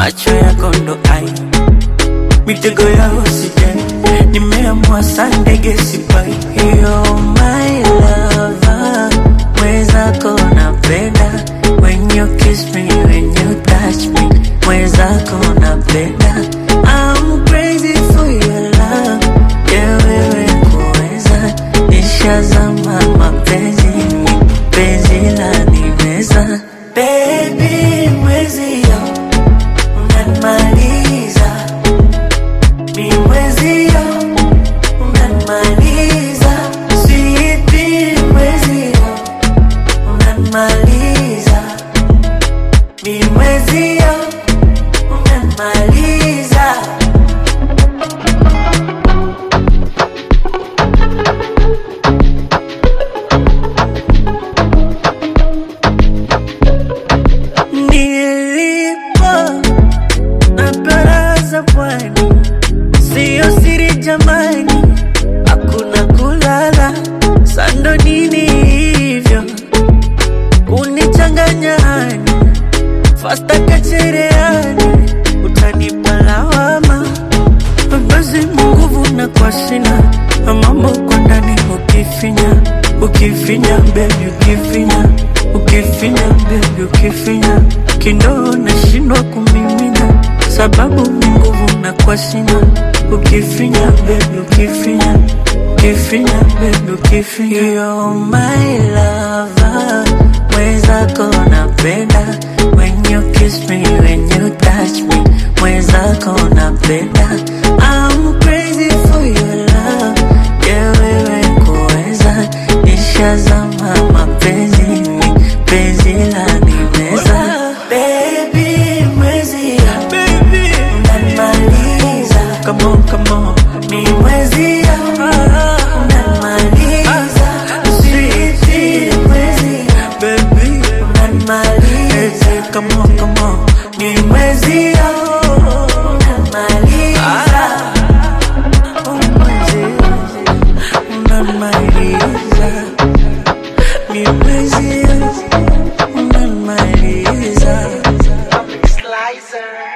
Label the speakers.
Speaker 1: macho yako ndo ai mitego ya usije nimeamua sandege sipai You're my lover mwezako napenda when you kiss me when you touch me mwezako napenda I'm crazy for your love yeah wewe kuweza nishazama mapenzi penzi la nimeza baby mwezio unanimaliza mi mwezio unanimaliza sweetie mwezio unanimaliza mi mwezio unanimaliza nilipo na baraza pwani siyo siri jamani hakuna kulala sando nini hivyo kunichanganya hani fasta kachereani utanipa lawama basi nguvu na kwa sina mambo kwa ndani ukifinya ukifinya bebi ukifinya ukifinya bebi ukifinya kindoo nashindwa kumimina sababu ni nguvu na kwa sina ukifinya bebi ukifinya ukifinya bebi ukifinya You're my lover mwezako napenda when you kiss me when you touch me mwezako napenda I'm crazy for your love yeah wewe kuweza nishazama mapenzi penzi la nimeza baby mwezi baby unanimaliza come on come on mi mwezi unanimaliza sweetie mwezi baby unanimaliza come on come on mi mwezi unanimaliza unanimaliza mi mwezi unanimaliza
Speaker 2: Slicer.